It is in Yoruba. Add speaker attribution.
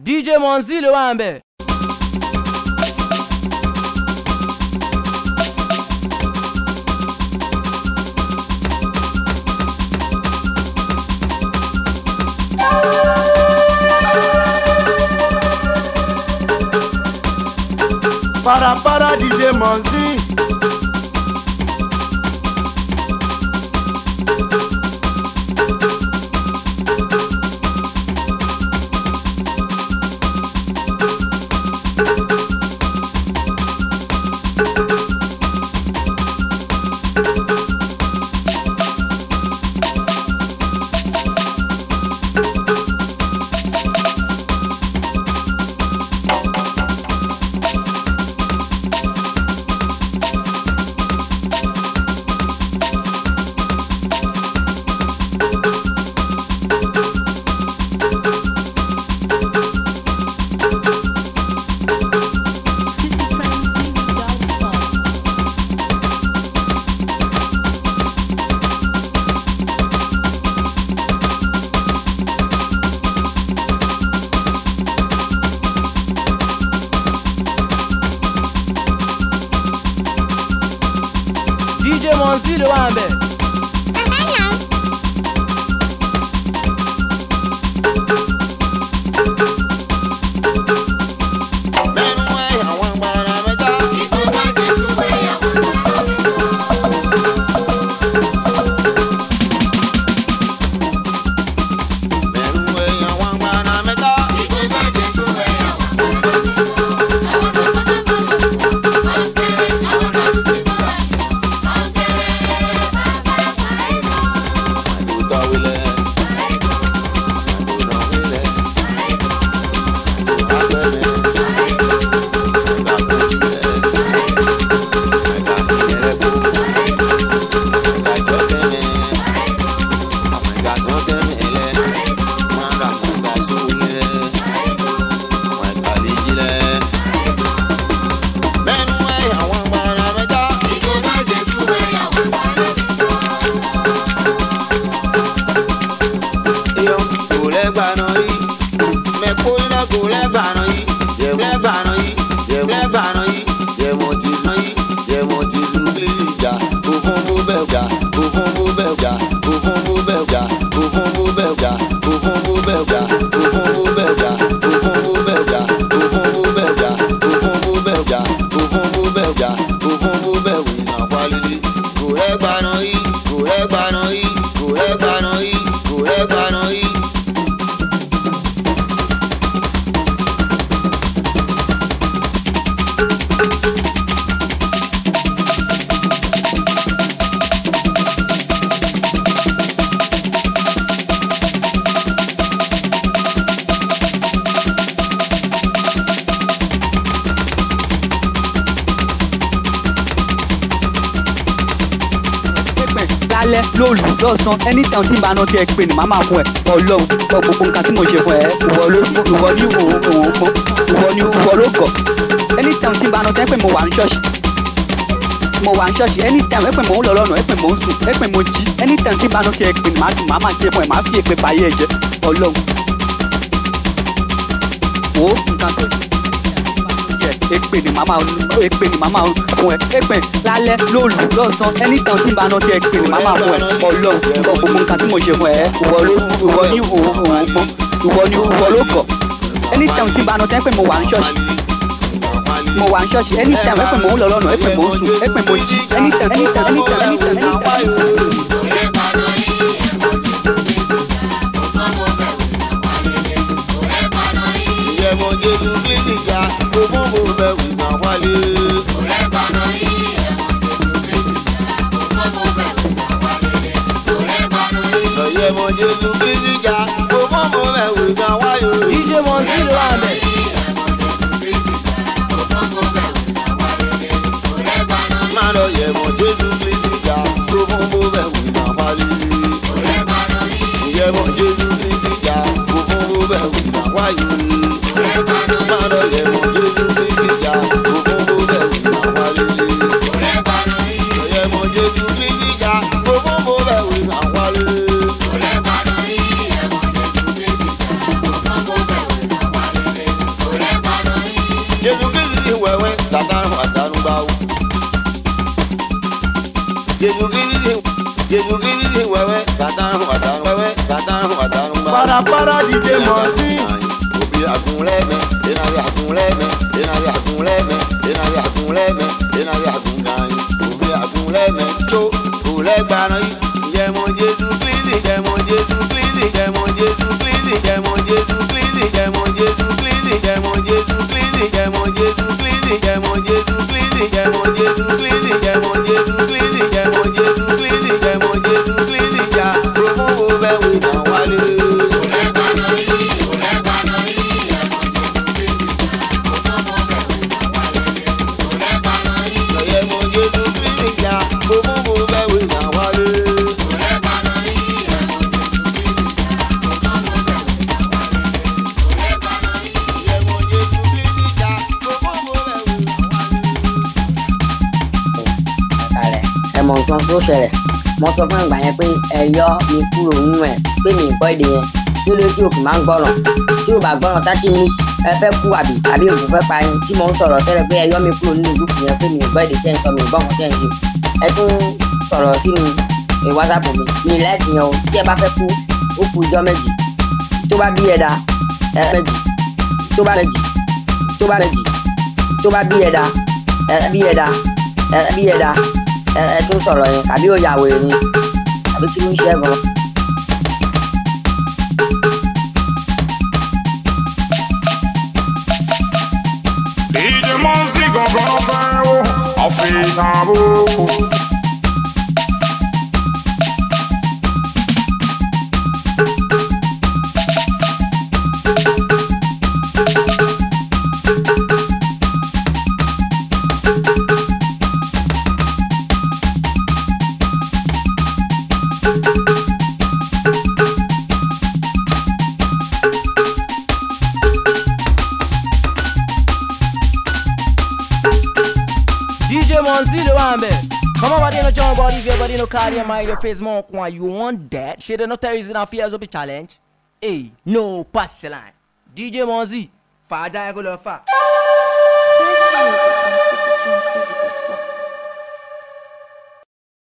Speaker 1: DJ Monzi ló wà ń bẹ̀.
Speaker 2: Para para DJ Monzi.
Speaker 3: citytrendtv.com.
Speaker 1: DJ Monzi ló wà ń bẹ̀.
Speaker 2: Mẹ́nu ẹ̀ àwọn gbàrà mẹ́ta. Mẹ́nu ẹ̀ àwọn gbàrà mẹ́ta. Àdúgbò wílẹ̀. Àdúgbò wílẹ̀. Àdúgbò abẹ́rẹ́. Àdúgbò jílẹ̀. Àdúgbò ìyẹ̀rẹ̀kọ̀. Àdúgbò kẹ́mẹ́. Àwọn ìgbà sọ kẹ́mẹ́ lẹ̀. Wọ́n á rà fún ìgbà sówó lẹ̀. Àwọn ìgbà lè jílẹ̀. Mẹ́nu ẹ̀ àwọn gbàrà mẹ́ta. Iyo kò lẹ́gbàáná yìí. Mẹ̀kó iná kò lẹ́gbàáná yìí. Yẹ̀wò lẹ́gbàáná yìí. Yẹ̀wò lẹ́gbàáná yìí. Yẹ̀wò ti sàn yìí. Yẹ̀wò ti sùn bí ìjà. Kò fún bó bẹ́ẹ̀ jà. Kò fún bó bẹ́ẹ̀ jà. Kò fún bó bẹ́ẹ̀ jà. Kò fún bó bẹ́ẹ̀ jà. Kò fún bó bẹ́ẹ̀ jà. Kò fún bó bẹ́ẹ̀ jà. Kò fún bó bẹ́ẹ̀ jà. Kò fún bó bẹ́ẹ̀ jà. Kò fún bó bẹ́ẹ̀ jà. Kò fún bó bẹ́ẹ̀ jà. Kò fún bó bẹ́ẹ̀ wì náà wálé. Kò lẹ́gbàáná yìí. Kò lẹ́gbàáná yìí. Kò lẹ́gbàáná yìí. Kò lẹ́gbàáná yìí.
Speaker 4: pẹ̀ lálẹ́ lóòlù lọ́sàn anytime tí n bá rántí ẹ pé ni màá máa fún ẹ ọlọ́run ọ gbogbo nǹkan tí mo ṣe fún ẹ ìwọ ló ìwọ ní òun òun mọ ìwọ ní ìwọ ló gọ̀ anytime tí n bá rántí ẹ pé mo wà ní ṣọ́ọ̀ṣì mo wà ní ṣọ́ọ̀ṣì anytime ẹ pé mo ń lọ lọ́nà ẹ pé mo ń sùn ẹ pé mo jí anytime tí n bá rántí ẹ pé ni màá dùn màá máa ṣe fún ẹ màá fi èpè báyé ẹ jẹ ọlọ́run wo nǹkan tó yẹ èpè ni màmá èpè ni màmá fún ẹ èpè lálẹ́ lóòlù lọ́sàn anytime tí n bá rántí èpè ni màmá fún ẹ ọlọ́run ìwọ gbogbo nǹkan tí mo ṣe fún ẹ ìwọ ló ìwọ ní òun òun mọ ìwọ ní ìwọ ló kọ anytime tí n bá rántí ẹ pé mo wà ní ṣọ́ọ̀ṣì mo wà ní ṣọ́ọ̀ṣì anytime ẹ pé mo ń lọ lọ́nà ẹ pé mo ń sùn ẹ pé mo jí anytime anytime anytime anytime anytime.
Speaker 2: Ìyẹ̀wò Jésù Kristi jà. Kò fún bó bẹ́ẹ̀ wì náà wálé. Ìyẹ̀wò Jésù Kristi jà. Kò fún bó bẹ́ẹ̀ wì náà wáyé.
Speaker 1: DJ Monzi ló wà ń bẹ̀.
Speaker 2: Máa lọ yẹ̀wò Jésù Kristi jà. Kò fún bó bẹ́ẹ̀ wì náà wálé. Ìyẹ̀wò Jésù Kristi jà. Kò fún bó bẹ́ẹ̀ wì náà wáyé. Máa lọ yẹ̀wò Jésù Kristi jà. Kò fún bó bẹ́ẹ̀ wì náà wálé. Ìyẹ̀wò Jésù Kristi jà. Kò fún bó bẹ́ẹ̀ wì náà wálé. Jésù Kristi Jésù Kristi wẹ́wẹ́ sátánù àtàrùn wẹ́wẹ́ sátánù àtàrùn bá.
Speaker 3: Parapara DJ Monzi.
Speaker 2: Obi akunlẹ́mẹ̀, enabi akunlẹ́mẹ̀, enabi akunlẹ́mẹ̀, enabi akunlẹ́mẹ̀, enabi akunganyin. Obi akunlẹ́mẹ̀ tó kúlẹ́gbàrán yìí. Jẹmọ Jésù Kristi, jẹmọ Jésù Kristi, jẹmọ Jésù Kristi, jẹmọ Jésù Kristi, jẹmọ Jésù Kristi, jẹmọ Jésù Kristi, jẹmọ Jésù Kristi, jẹmọ Jésù Kristi, jẹmọ Jésù Kristi, jẹmọ Jésù Kristi, jẹmọ Jésù Kristi, jẹmọ Jésù Kristi, jà promo bẹ́ẹ̀ wí náà wálé. Lọ́yẹ̀ mọ Jésù Kristi, jà promo bẹ́ẹ̀ wí náà wálé. Lọ́yẹ̀ mọ Jésù Kristi, jà promo bẹ́ẹ̀ wí náà wálé.
Speaker 5: kalẹ̀ ẹ mọ nǹkan tó ṣẹlẹ̀ mo sọ fún ìgbà yẹn pé ẹ yọ mi kúrò nínú ẹ pé mi gbọ́ èdè yẹn tí ó lé tí òkú máa ń gbọ́ràn tí ò bá gbọ́ràn tátí mi ẹ fẹ́ kú àbí àbí òkú fẹ́ pa yín tí mo ń sọ̀rọ̀ tẹ́lẹ̀ pé ẹ yọ mi kúrò nínú gúúpù yẹn pé mi gbọ́ èdè tẹ́ ń sọ mi gbọ́ nǹkan tẹ́ ń ṣe ẹ tún sọ̀rọ̀ sínú ẹ wásaapù mi mi láìkì yẹn o tí ẹ bá fẹ́ kú ó kú ijọ́ méjì tó bá bí ẹ̀dá ẹ méjì tó bá méjì tó bá méjì tó bá bí ẹ̀dá ẹ bí ẹ̀dá ẹ bí ẹ̀dá ẹ ẹ tún sọ̀rọ̀ yẹn àbí ó yàwó ni àbí kí ló ń ṣe é gan.
Speaker 6: DJ Monzi gangan fẹ́ o, ọ̀fíìsì àbúkù.
Speaker 1: DJ Monzi ló wà ń bẹ̀. Kọ́mọ́ bá dé no join body if your body no carry your mind your face mọ́ ọkùn you want that? Ṣé de no tell you say na fears of a challenge? Hey, no pass the line. DJ Monzi, fàájà ẹ kó lọ fà.
Speaker 7: Fresh music from City Tune TV.